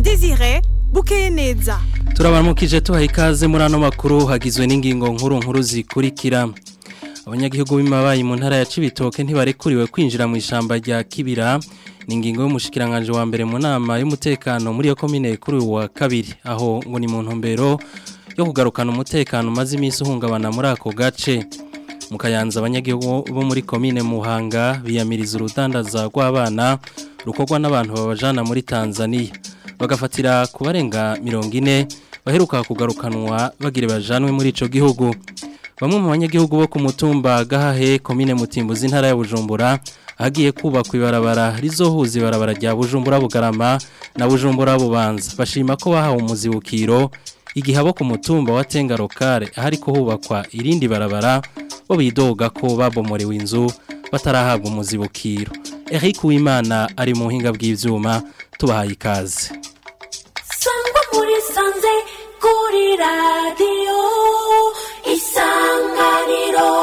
Desire bukeye neza turabaramukije tuhaye ikaze muri ano makuru hagizwe n'ingingo nkuru nkuru zikurikira abanyagihugu b'imabayi mu ntara ya Cibitoke ntibarekuriwe kwinjira mu ishamba rya Kibira ni ingingo y'umushikiranganje wa mbere mu nama y'umutekano muri yo komine kuri uyu wa kabiri aho ngo ni mu ntumbero yo kugarukana umutekano umaze iminsi uhungabana muri ako gace mu kayanza abanyagihugu bo muri komine Muhanga biyamiriza urudandaza rw'abana rukorwa n'abantu babajana muri Tanzania bagafatira ku barenga mirongo ine baheruka kugarukanwa bagire bajanwe muri ico gihugu bamwe mu banyagihugu bo ku mutumba gahahe komine mutimbuzi intara ya Bujumbura hagiye kubakwa ibarabara rizohuza ibarabara rya Bujumbura Bugarama na Bujumbura Bubanza bashima ko bahawe umuzibukiro igihe abo ku mutumba wa Tengarokare ahari ko hubakwa irindi barabara bo bidoga ko babomorewe inzu batarahabwa umuzibukiro Eric Uwimana ari mu buhinga bw'ivyuma tubahaye ikaze sangwa muri sanze kuri radiyo isanganiro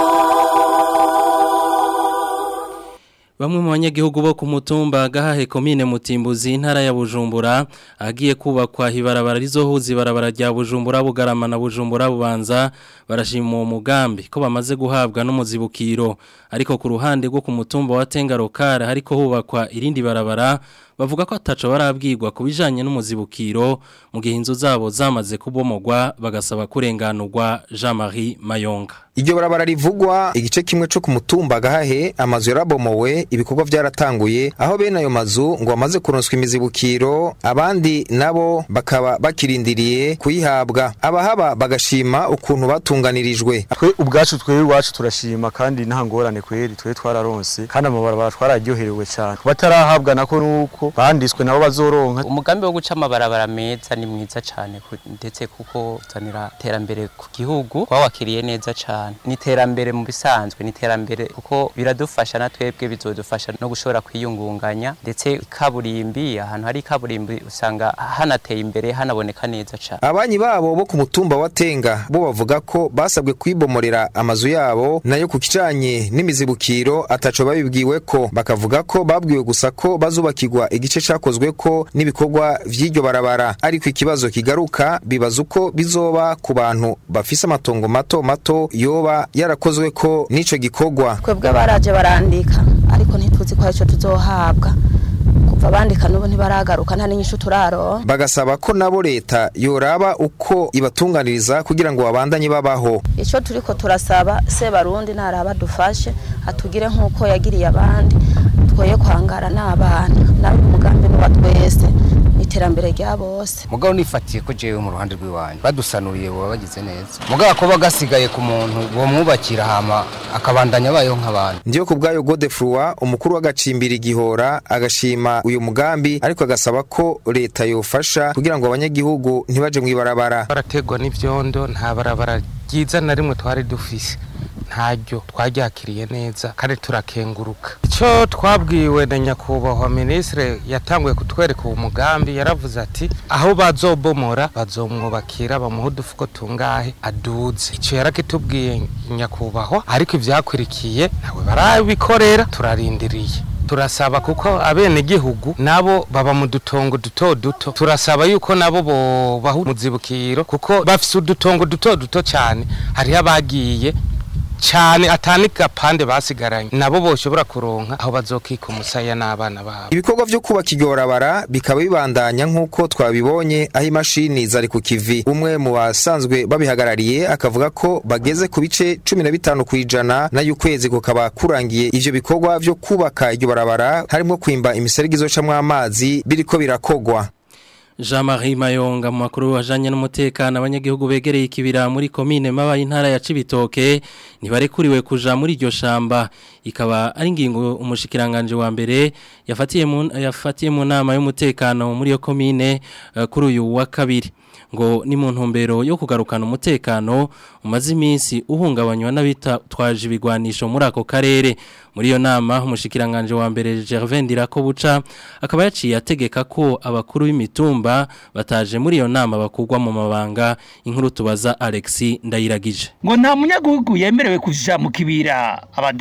Bamwe mu banyagihugu bo ku mutumba gahahe komine mutimbuzi intara ya Bujumbura agiye kubakwa hibarabara rizohuza ibarabara rya Bujumbura Bugarama na Bujumbura Bubanza barashima uwo mugambi ko bamaze guhabwa n'umuzibukiro ariko ku ruhande rwo ku mutumba wa Tengarokare hariko hubakwa irindi barabara bavuga ko ataco barabwirwa kubijanye n'umuzibukiro mu gihe inzu zabo zamaze kubomogwa bagasaba kurenganurwa Jean-Marie Mayonga Iryo barabara rivugwa igice kimwe cyo ku mutumba gahahe amazu yarabomowe ibikorwa byaratanguye aho bene ayo mazu ngo bamaze kuronswa imizibukiro abandi nabo bakaba bakirindiriye kuyihabwa abahaba bagashima ukuntu batunganirijwe twe ubwacu twe iwacu turashima kandi nta ngorane kweri twe twararonse kandi amabarabara twararyoherewe cyane batarahabwa nako nuko banditswe nabo bazoronka umugambi wo guca amabarabara meza ni mwiza cyane ndetse kuko uzanira iterambere ku gihugu twawakiriye neza cyane ni iterambere mu bisanzwe ni iterambere kuko biradufasha na twebwe bizodufasha no gushobora kwiyungunganya ndetse kaburimbi ahantu hari kaburimbi usanga hanateye imbere hanaboneka neza cyane abanyi babo bo ku mutumba wa Tenga bo bavuga ko basabwe kwibomorera amazu yabo nayo ku kijanye n'imizibukiro ataco babibwiwe ko bakavuga ko babwiwe gusa ko bazubakirwa igice cakozwe ko n'ibikorwa vy'iryo barabara ariko ikibazo kigaruka bibaza uko bizoba ku bantu bafise amatongo mato mato yoba yarakozwe ko n'ico gikorwa twebwe baraje barandika ariko ntituzi ko arico tuzohabwa kuva bandika n'ubu ntibaragaruka nta n'inyishu turaro bagasaba ko nabo leta yoraba uko ibatunganiriza kugira ngo babandanye babaho ico turiko turasaba se barundi naraba dufashe atugire nk'uko yagiriye abandi twoye kwangara n'abana nawe umugambi n'uwa twese iterambere rya bose mugabo nifatiye ko jewe mu ruhande rw'iwanyu badusanuriye baba bagize neza mugabo ko bagasigaye ku muntu uwo mwubakira hama akabandanya abayeho nk'abantu ndiyo ku bwayo Godefroy umukuru w'agacimbira igihora agashima uyu mugambi ariko agasaba ko leta yofasha kugira ngo abanyagihugu ntibaje mu ibarabara barategwa n'ivyondo nta barabara ryiza na rimwe twari dufise ntaryo twaryakiriye neza kandi turakenguruka icyo twabwiwe na nyakubahwa minisitiri yatanguye kutwereka uwo mugambi yaravuze ati aho bazobomora bazomwubakira bamuha udufuko tungahe aduze icyo yarakitubwiye nyakubahwa ariko ibyakurikiye nawe barabikorera turarindiriye turasaba kuko abenegihugu nabo baba mu dutongo duto duto turasaba yuko nabo bobaha umuzibukiro kuko bafise udutongo duto duto cyane hariho abagiye cyane atani gapande basigaranye nabo boshobora kuronka aho bazokika umusaya n'abana babo ibikorwa vyo kubaka iryo barabara bikaba bibandanya nk'uko twabibonye aho imashini zari ku kivi umwe mu basanzwe babihagarariye akavuga ko bageze ku bice cumi na bitanu kw'ijana nayo ukwezi kukaba kurangiye ivyo bikorwa vyo kubaka iryo barabara harimo kwimba imiserege izocamwo amazi biriko birakogwa Jean-Marie Mayonga mu makuru ajanye n'umutekano abanyagihugu begereye ikibira muri komine mabaye intara ya Cibitoke ntibarekuriwe kuja muri iryo shamba ikaba ari ingingo umushikiranganje wa mbere yafatiye mu yafatiye mu nama y'umutekano muri yo komine uh, kuri uyu wa kabiri ngo ni mu ntumbero yo kugarukana umutekano umaze iminsi uhungabanywa n'abita twaje ibigwanisho muri ako karere muri iyo nama umushikiranganje wa mbere Gervais Ndirako buca akaba yaciye ategeka ko abakuru b'imitumba bataje muri iyo nama bakugwa mu mabanga inkuru tubaza Alexis Ndayiragije ngo nta munyagihugu yemerewe kuja mu kibira abadandaza nabo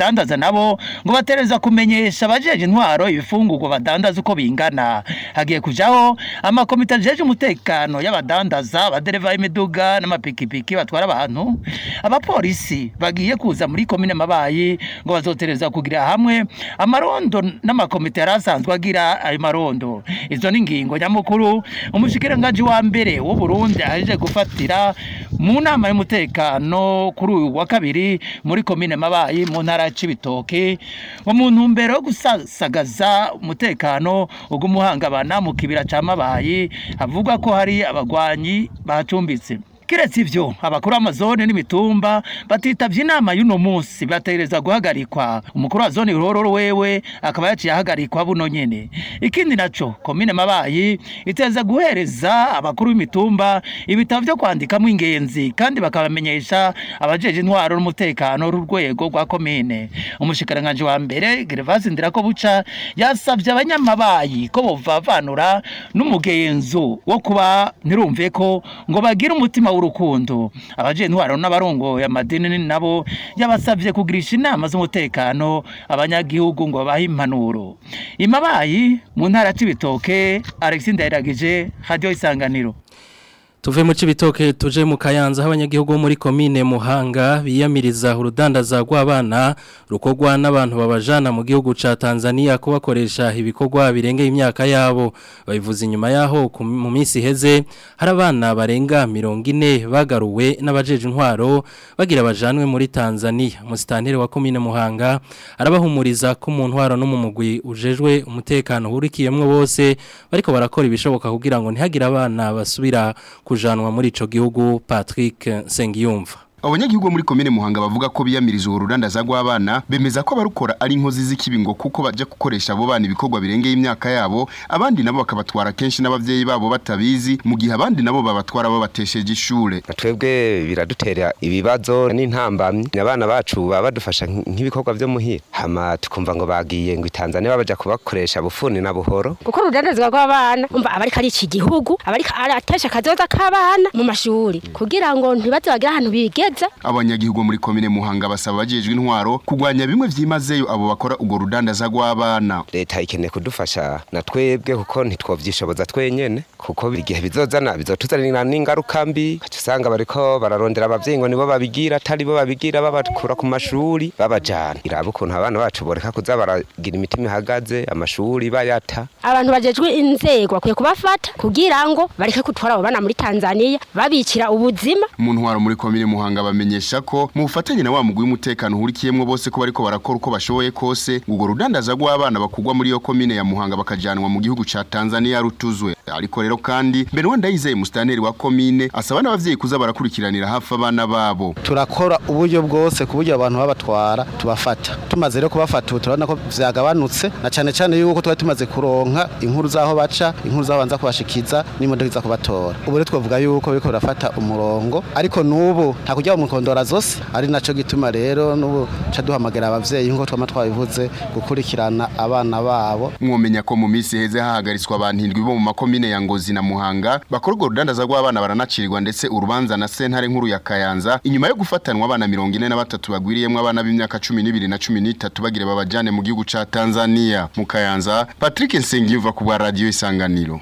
nabo ngo batereza kumenyesha abajeje intwaro ibifungurwa badandaza uko bingana hagiye kujaho amakomite ajeje umutekano y'abadandaza abadereva y'imiduga n'amapikipiki batwara abantu abapolisi bagiye kuza muri komine mabayi ngo bazotereza kugira hamwe amarondo n'amakomite yari asanzwe agira ayo marondo izo ni ingingo nyamukuru umushikiranganji wa mbere w'u Burundi aheje gufatira mu nama y'umutekano kuri uyu wa kabiri muri komine mabayi mu ntara ya Cibitoke ngo mu ntumbero yo gusasagaza umutekano ugumuhangabana mu kibira ca mabayi havugwa ko hari abagwanyi bacumbitse kiretse ivyo abakuru b'amazone n'imitumba batitavye inama y'uno munsi bategereza guhagarikwa umukuru wa zone rororo wewe akaba yaciye ahagarikwa buno nyene ikindi naco komine mabayi iteza guhereza abakuru b'imitumba ibitabo vyo kwandikamwo ingenzi kandi bakabamenyesha abajeje intwaro n'umutekano rwego rwa komine umushikiranganji wa mbere Gervase Ndirako buca yasavye abanyamabayi ko bovavanura n'umugenzo wo kuba ntirumve ko ngo bagire umutima w'urukundo abaje intwaro n'abarongo amadini nabo yabasavye kugirisha inama z'umutekano abanyagihugu ngo babahe impanuro imabayi mu ntara c'ibitoke Alexis Ndayiragije radio isanganiro Tuve mu cibitoke tuje mu kayanza abanyagihugu bo muri komine Muhanga biyamiriza urudandaza rw'abana rukogwa n'abantu babajana mu gihugu ca Tanzania kubakoresha ibikorwa birengeye imyaka yabo babivuze inyuma yaho mu minsi heze hari abana barenga 40 bagaruwe n'abajeje intwaro bagira bajanwe muri Tanzania musitantire wa komine Muhanga arabahumuriza ko mu ntwaro no mu mugwi ujejwe umutekano hurikiyemwe bose bariko barakora ibishoboka kugira ngo ntihagire abana basubira kujanwa muri ico gihugu Patrick Sengiyumva Abanyagihugu muri komine Muhanga bavuga ko biyamiriza urudandaza rw'abana bemeza ko barukora ari inkozi z'ikibingo kuko baje gukoresha abo bana ibikorwa birengeye imyaka yabo abandi nabo bakabatwara kenshi n'abavyeyi babo batabizi mu gihe abandi nabo babatwara babatesheje ishure twebwe biradutera ibibazo n'intambamyi abana bacu baba badufasha nk'ibikorwa vyo muhira hama tukumva ngo bagiye ngo Tanzania babaja kubakoresha bufuni na buhoro kuko urudandazwa rw'abana umva abariko ari iki gihugu abariko aratesha kazoza k'abana mu mashuri kugira ngo ntibaze bagire ahantu bige abanyagihugu muri komine Muhanga basaba abajejwe intwaro kugwanya bimwe vyimazeyo abo bakora ugo rudandaza rw'abana leta ikeneye kudufasha na twebwe kuko ntitwovyishoboza twenyene kuko igihe bizozana bizotuzanira n'ingaruka mbi usanga bariko bararondera abavyeyi ngo nibo babigira atari bo babigira babakura ku mashuri babajana iraba ukuntu abana bacu boreka kuza baragira imitima ihagaze amashuri bayata abantu bajejwe inzego bakwiye kubafata kugira ngo bareke gutwara abo bana muri Tanzania babikira ubuzima mu ntwaro muri komine Muhanga bamenyesha ko mu bufatanye na wa mugwi w'umutekano hurikiyemwe bose ko bariko barakora uko bashoboye kose ubwo rudandaza rw'abana bakugwa muri iyo komine ya Muhanga bakajanwa mu gihugu ca Tanzania rutuzwe ariko rero kandi mbere wanda yizeye mustaneri wa komine asaba n'abavyeyi kuza barakurikiranira hafi abana babo turakora uburyo bwose ku buryo abantu babatwara tubafata tumaze rero kubafata ubu turabona ko vyagabanutse na cane cane yuko twari tumaze kuronka inkuru zaho baca inkuru zaho banza kubashikiza n'imodoka iza kubatora ubu rero twavuga yuko biriko birafata umurongo ariko n'ubu nta kujya mu kondora zose ari naco gituma rero n'ubu ca duhamagara abavyeyi nkuko twama twabivuze gukurikirana abana babo mwomenya ko mu minsi heze hahagaritswe abantu indwi bo mu makomine ya Ngozi na Muhanga bakora urwo rudandaza rw'abana baranacirirwa ndetse urubanza na sentare nkuru ya Kayanza inyuma yo gufatanwa abana 43 bagwiriyemwe abana b'imyaka 12 na 13 bagire babajane mu gihugu ca Tanzania mu Kayanza Patrick Nsengiyuva ku bwa radio Isanganiro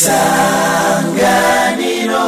Isanganiro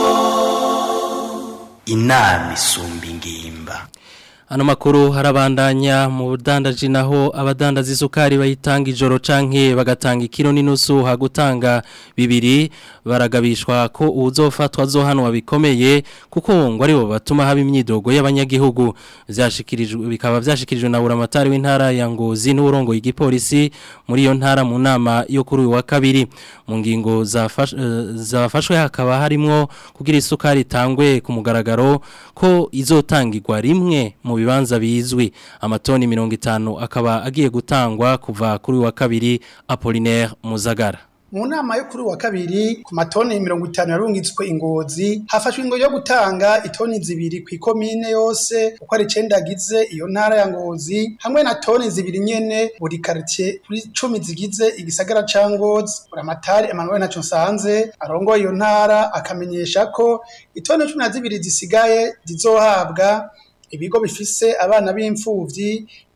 inama isumba ingimba Ano makuru harabandanya mu budandaji naho abadandaza isukari bayitanga ijoro canke bagatanga ikiro n'inusu hagutanga bibiri baragabishwa ko uzofatwa zohanwa bikomeye kuko ngo aribo batuma haba imyidogo y'abanyagihugu vyashikirijwe bikaba vyashikirijwe na buramatari w'intara ya Ngozi n'urongo y'igipolisi muri iyo ntara mu nama yo kuri uyu wa kabiri mu ngingo zafashwe uh, hakaba harimwo kugira isukari tangwe ku mugaragaro ko izotangirwa rimwe mu bibanza bizwi amatoni mirongo itanu akaba agiye gutangwa kuva kuri wa kabiri Apollinaire Muzagara mu nama yo kuri wa kabiri ku matoni mirongo itanu yarungitswe ingozi hafashwe ingo yo gutanga itoni zibiri ku ikomine yose uko ari icenda agize iyo ntara ya ngozi hamwe na toni zibiri nyene buri quartier kuri cumi zigize igisagara ca ngozi buramatari Emmanuel Naco Nsanze arongoye iyo ntara akamenyesha ko itoni cumi na zibiri zisigaye zizohabwa ibigo bifise abana b'imfuvyi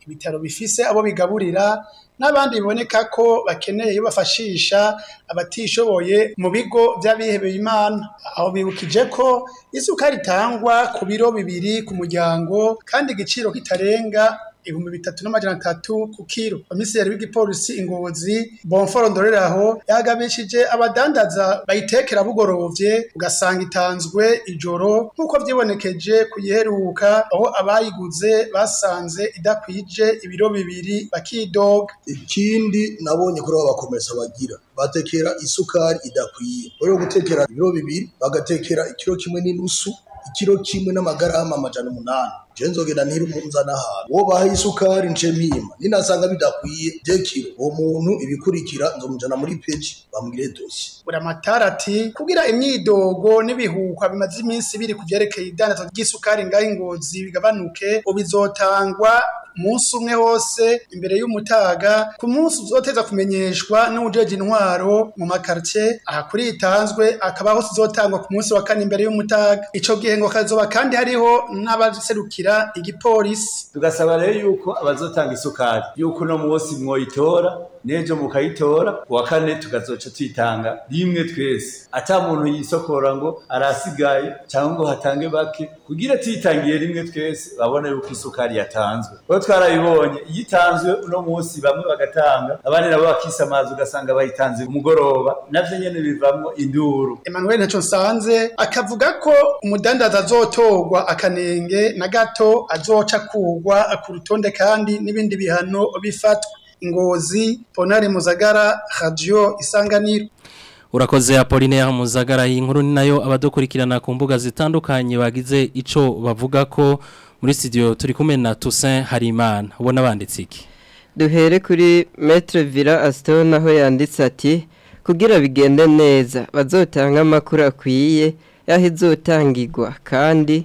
ibitaro bifise abo bigaburira n'abandi biboneka ko bakeneye iyo bafashisha abatishoboye mu bigo by'abihebeye imana aho bibukije ko isukari itangwa ku biro bibiri ku muryango kandi igiciro kitarenga ibihumbi bitatu n'amajana atatu ku kiro komiseri w'igipolisi ingozi bonforo ndoreraho yagabishije abadandaza bayitekera bugorovye ugasanga itanzwe ijoro nk'uko vyibonekeje kuyiheruka aho abayiguze basanze idakwije ibiro bibiri bakidoga ikindi nabonye kuri abo bakomeza bagira batekera isukari idakwiye rero gutekera ibiro bibiri bagatekera ikiro kimwe n'inusu ikiro kimwe n'amagarama amajana umunani je nzogenda ntiri umunzana ahantu uwo baha isukari nce mpima ninasanga bidakwiye je kiro uwo muntu ibikurikira nzomujana muri peji bambwire dosi buramatara ati kugira imyidogo n'ibihuhwa bimaze iminsi biri ku vyerekeye idandaza ry'isukari ngaho ingozi bigabanuke ubizotangwa umunsi umwe wose imbere y'umutaga ku munsi uzoteza kumenyeshwa n'uwujeje intwaro mu makartie aha kuri itanzwe akaba hose izotangwa ku munsi wa kane imbere y'umutaga ico gihe ngo kazoba kandi hariho n'abaserukira igipolisi tugasaba rero yuko abazotanga isukari yuko uno munsi mwoyitora nejo mukayitora kuwa kane tukazoca tuyitanga rimwe twese ata muntu yisokora ngo arasigaye cyangwa ngo hatange bake kugira tuyitangiye rimwe twese babone yuko isukari yatanzwe kuko twarabibonye iyo itanzwe uno munsi bamwe bagatanga abandi nabo bakisamaza ugasanga bayitanze umugoroba navyo nyene bivamwo induru Emmanuel Ntaco Nsanze akavuga ko umudandaza azotorwa akanenge na gato azoca kugwa ku rutonde kandi n'ibindi bihano bifatwa ingozi Ponari Muzagara Radio Isanganiro Urakoze Apollinaire Muzagara inkuru ni nayo abadukurikirana ku mbuga zitandukanye bagize ico bavuga ko muri studio turi kumwe na Toussaint Harimana ubona banditse iki duhere kuri Maître Villa Aston aho yanditse ati kugira bigende neza bazotanga amakuru akwiye yaho izotangirwa kandi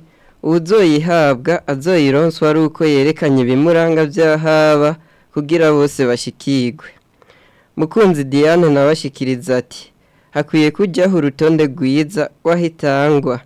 uzoyihabwa azoyironswa ari uko yerekanye ibimuranga by'ahaba kugira bose bashikirwe mukunzi Diane nabashikiriza ati hakwiye kujyaho urutonde rwiza rw'ahitangwa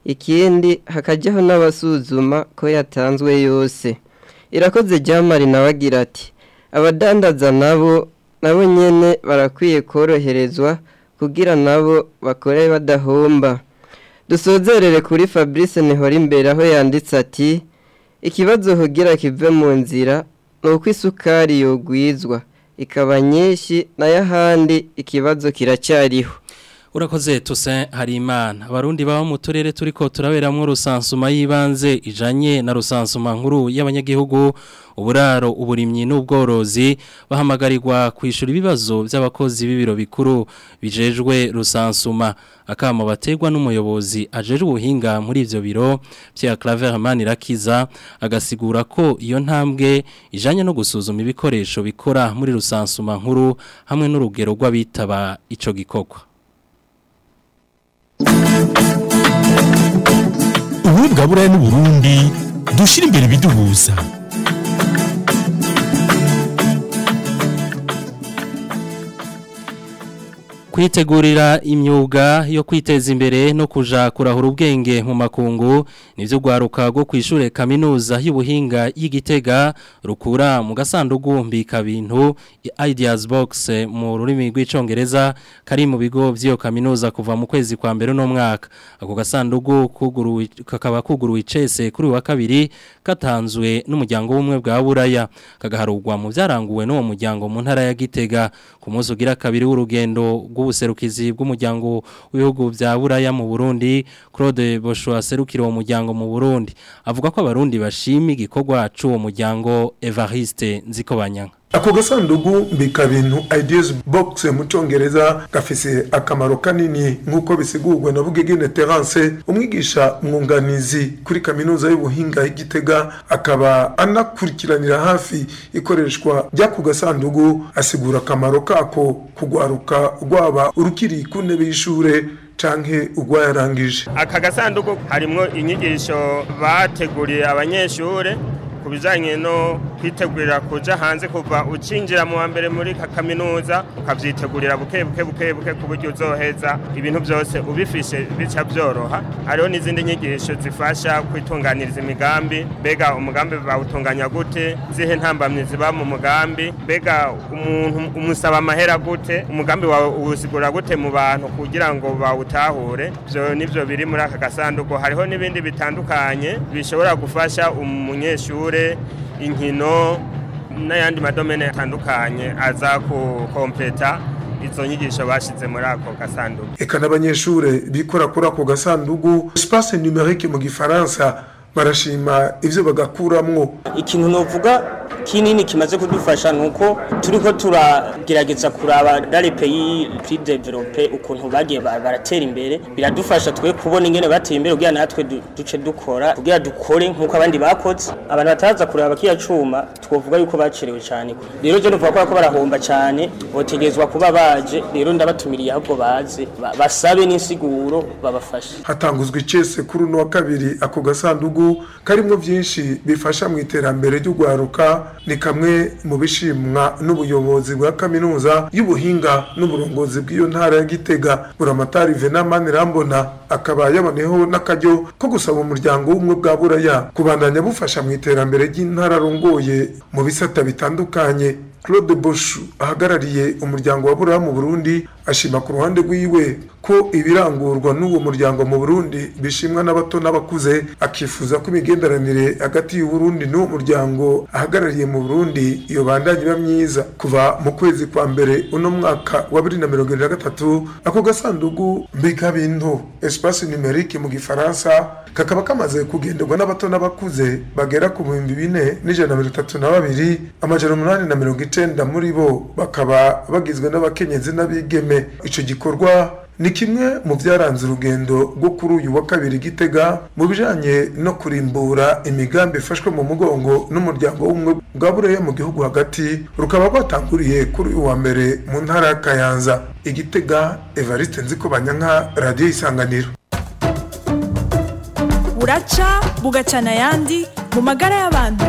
ikindi hakajyaho n'abasuzuma ko yatanzwe yose irakoze ryamari nawe agira ati abadandaza nabo nabo nyine barakwiye koroherezwa kugira nabo bakore badahomba dusozerere kuri fabrice nihora imbere aho yanditse ati ikibazo hugira kive mu nzira ni uko isukari yogwizwa ikaba nyinshi nayo ahandi ikibazo kiracyariho Urakoze Toussaint Harimana abarundi baba mu turere turiko turaberamwo rusansuma yibanze ijanye na rusansuma nkuru y'abanyagihugu uburaro uburimyi n'ubworozi bahamagarirwa kwishura ibibazo by'abakozi b'ibiro bikuru bijejwe rusansuma akamo bategwa n'umuyobozi ajeje ubuhinga muri ivyo biro Pierre Claver Manirakiza agasigura ko iyo ntambwe ijanye no gusuzuma ibikoresho bikora muri rusansuma nkuru hamwe n'urugero rw'abitaba ico gikorwa ubu bwa buraya n'uburundi dushyira imbere ibiduhuza kwitegurira imyuga yo kwiteza imbere no kuja kurahura ubwenge mu makungu nivyo gwaruka rwo kwishure kaminuza y'ubuhinga y'igitega rukura mu gasandugu mbika bintu ideas box mu rurimi rw'icongereza kari mu bigo vy'iyo kaminuza kuva mu kwezi kwa mbere no mwaka ako gasandugu kuguruwe kakaba kuguruwe icese kuri wa kabiri katanzwe n'umuryango w'umwe bwa buraya kagaharugwa mu vyaranguwe n'uwo muryango mu ntara ya gitega ku munsi ugira kabiri w'urugendo bw'ubuserukizi bw'umuryango w'ibihugu bya buraya mu Burundi Claude Bosho aserukira uwo muryango mu Burundi avuga ko abarundi bashima igikorwa c'uwo muryango Evariste Nzikobanyanga ako gasandugu mbika bintu ideas box mu congereza gafise akamaro kanini nk'uko bisigurwa na Bugegene Terence umwigisha mwunganizi kuri kaminuza y'ubuhinga y'Igitega akaba anakurikiranira hafi ikoreshwa ry'ako gasandugu asigura akamaro kako kugwaruka rwaba urukiri ku ntebe y'ishure canke urwayarangije aka gasanduku harimwo inyigisho bateguriye abanyeshure ku bijanye no kwitegurira kuja hanze kuva ucinjira mu wa mbere muri ka- kaminuza ukavyitegurira buke buke buke buke ku buryo uzoheza ibintu byose ubifishe bica byoroha hariho n'izindi nyigisho zifasha kwitunganiriza imigambi mbega umugambi bawutunganya gute zihe ntambamye ziba mu mugambi mbega umuntu umusaba amahera gute umugambi wawe uwusigura gute mu bantu kugira ngo bawutahure byo nivyo biri muri aka gasanduku hariho n'ibindi bitandukanye bishobora gufasha umunyeshure inkino n'ayandi madomene atandukanye aza kukompleta izo nyigisho bashize muri ako gasanduku eka n'abanyeshure bikora kuri ako gasandugu espace numerique mu gifaransa barashima ivyo bagakuramwo ikintu novuga kinini kimaze kudufasha nuko turiko turagerageza kuraba dale pays plus développé ukuntu bagiye ba- baratera imbere biradufasha twe kubona ingene bateye imbere kugira natwe du- duce dukora kugira dukore nkuko abandi bakoze abantu bataza kuraba kiya cuma twovuga yuko bacerewe cyane rero je novuga ko barahomba cyane botegezwa kuba baje rero ndabatumiriye ahubwo baze ba- basabe n'insiguro babafashe hatanguzwa icese kuri uno wa kabiri ako gasandugu karimwo vyinshi bifasha mu iterambere ry'ugwaruka ni kamwe mu bishimwa n'ubuyobozi bwa kaminuza y'ubuhinga n'uburongozi bw'iyo ntara ya Gitega buramatari Venamani Rambona akaba yaboneyeho n'akaryo ko gusaba umuryango w'ubumwe bwa Buraya kubandanya bufasha mu iterambere ry'intara arongoye mu bisata bitandukanye Claude Bosch ahagarariye umuryango wa Buraya mu Burundi ashima ku ruhande rwiwe ko ibirangurwa n'uwo muryango mu Burundi bishimwa n'abato n'abakuze akifuza ko imigenderanire hagati y'u Burundi n'uwo muryango ahagarariye mu Burundi iyo bandanye iba myiza kuva mu kwezi kwa mbere uno mwaka wa 2023 ako gasandugu mbega bintu espace numerique mu gifaransa kakaba kamaze kugenderwa n'abato n'abakuze bagera ku bihumbi bine n'ijana na mirongo itatu na babiri amajana umunani na mirongo icenda muri bo bakaba bagizwe n'abakenyezi n'abigeme ico gikorwa ni kimwe mu byaranze urugendo rwo kuri uyu wa kabiri gitega mu bijanye no kurimbura imigambi ifashwe mu mugongo n'umuryango w'ubumwe bwa bureye mu gihugu hagati rukaba rwatanguriye kuri uyu wa mbere mu ntara ya kayanza igitega evariste nziko banyanka radiyo isanganiro buraca bugacana ayandi mu magara y'abantu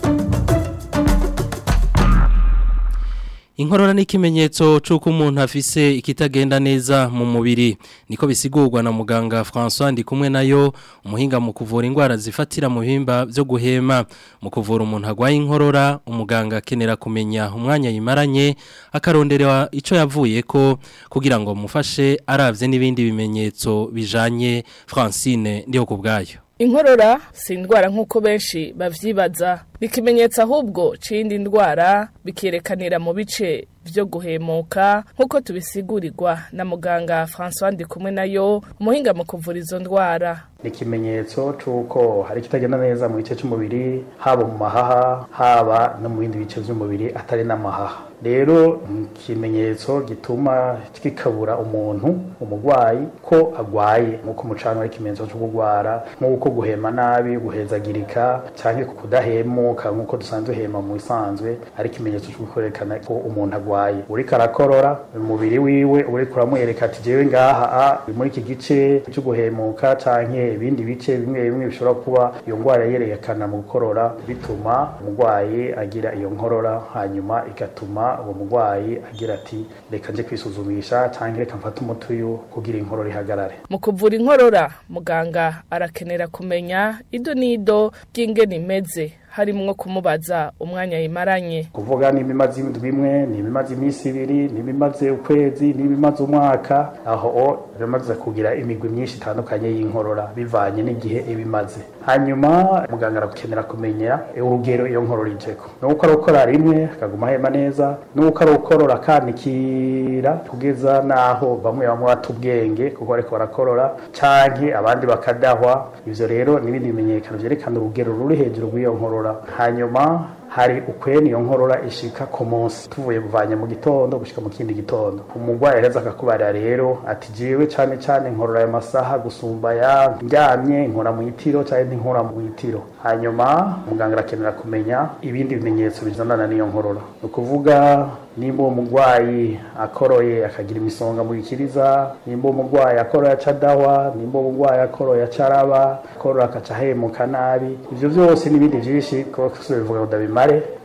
Inkorora ni ikimenyetso c'uko umuntu afise ikitagenda neza mu mubiri niko bisigurwa na muganga François ndi kumwe nayo umuhinga mu kuvura indwara zifatira mu bihimba byo guhema mu kuvura umuntu agwaye inkorora umuganga akenera kumenya umwanya yimaranye akaronderwa ico yavuye ko kugira ngo mufashe aravye n'ibindi bimenyetso bijanye Francine ndiho kubgayo Inkorora si indwara nk'uko benshi bavyibaza bikimenyetsa ahubwo c'indi ndwara bikerekanira mu bice byo guhemuka nk'uko tubisigurirwa na muganga François Ndikumwe nayo umuhinga mu kuvura izo ndwara ni ikimenyetso c'uko hari ikitagenda neza mu gice c'umubiri haba mu mahaha haba no mu bindi bice vy'umubiri atari n'amahaha rero ni ikimenyetso gituma kikabura umuntu umurwayi ko agwaye nk'uko umucano ari ikimenyetso cyo kugwara nk'uko guhema nabi guhezagirika canke kudahemuka nk'uko dusanzwe hema mu bisanzwe ari ikimenyetso cyo kwerekana ko umuntu agwaye uriko arakorora umubiri wiwe uriko uramwereka ati jewe ngaha a muri iki gice cyo guhemuka canke ibindi bice bimwe bimwe bishobora kuba iyo ndwara yerekana mu gukorora bituma umurwayi agira iyo nkorora hanyuma igatuma uwo murwayi agira ati reka nje kwisuzumisha canke reka mfate umuti uyu kugira inkorora ihagarare mu kuvura inkorora muganga arakenera kumenya ido n'ido ry'ingene imeze harimwo kumubaza umwanya yimaranye kuvuga niba imaze indwi imwe niba imaze iminsi ibiri niba imaze ukwezi niba imaze umwaka aho bimaze kugira imigwi myinshi itandukanye y'inkorora bivanye n'igihe iba imaze hanyuma muganga arakenera kumenya urugero iyo nkorora ijeko nuko ari ukora rimwe akaguma ahema neza nuko ari ukorora akanikira kugeza n'aho bamwe bamwe bata ubwenge kuko ariko barakorora canke abandi bakadahwa ivyo rero n'ibindi bimenyekano vyerekana urugero ruri hejuru rw'iyo nkorora hanyuma hari ukwene iyo nkorora ishika ku munsi tuvuye buvanye mu gitondo gushika mu kindi gitondo umurwayi araza akakubarira rero ati jewe cane cane nkorora ayo masaha gusumba ya ndyamye nkora mu itiro canke ntinkora mu itiro hanyuma muganga arakenera kumenya ibindi bimenyetso bizanana n'iyo nkorora ni ukuvuga nimba uwo murwayi akoroye akagira imisonga mu gikiriza nimba uwo murwayi akoroye aca adahwa nimba uwo murwayi akoroye aca araba akorora akaca ahemuka nabi ivyo vyose n'ibindi vyinshi kuko bivuga ngo ndabimare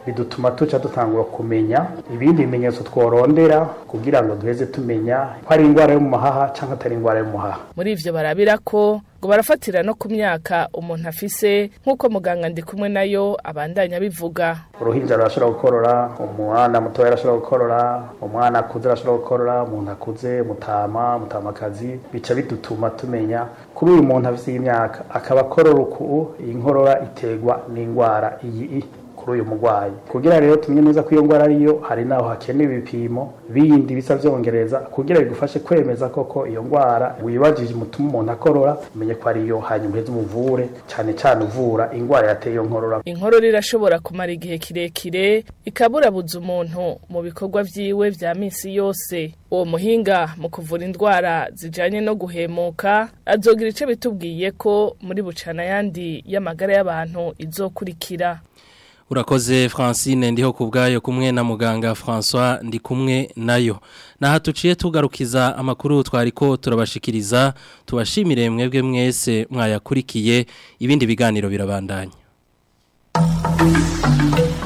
bidutuma tuca dutangura kumenya ibindi bimenyetso tworondera kugira ngo duheze tumenya ko ari indwara yo mu mahaha cyangwa atari indwara yo mu mahaha muri ivyo barabira ko ngo barafatira no ku myaka umuntu afise nk'uko muganga ndi kumwe nayo abandanya bivuga uruhinja rurashobora gukorora umwana mutoya arashobora gukorora umwana akuze arashobora gukorora umuntu akuze mutama mutamakazi bica bidutuma tumenya kuri uyu muntu afise imyaka akaba akorora uku iyi nkorora iterwa n'indwara iyi kuri uyu murwayi kugira rero tumenye neza ko iyo ndwara ariyo hari naho hakenewe ibipimo bindi bisa vyongereza kugira bigufashe kwemeza koko iyo ndwara wibajije umutuma umuntu akorora umenye ko ariyo hanyuma uheze umuvure cyane cyane uvura indwara yateye iyo nkorora inkorora irashobora kumara igihe kirekire ikaburabuza umuntu mu bikorwa vyiwe vya misi yose uwo muhinga mu kuvura indwara zijanye no guhemuka azogira ico bitubwiye ko muri bucana yandi y'amagara y'abantu izokurikira Urakoze Francine ndiho kubgayo kumwe na muganga François ndi kumwe nayo. Na hatuciye tugarukiza amakuru twariko turabashikiriza tubashimire mwebwe mwese mwayakurikiye ibindi biganiro birabandanya.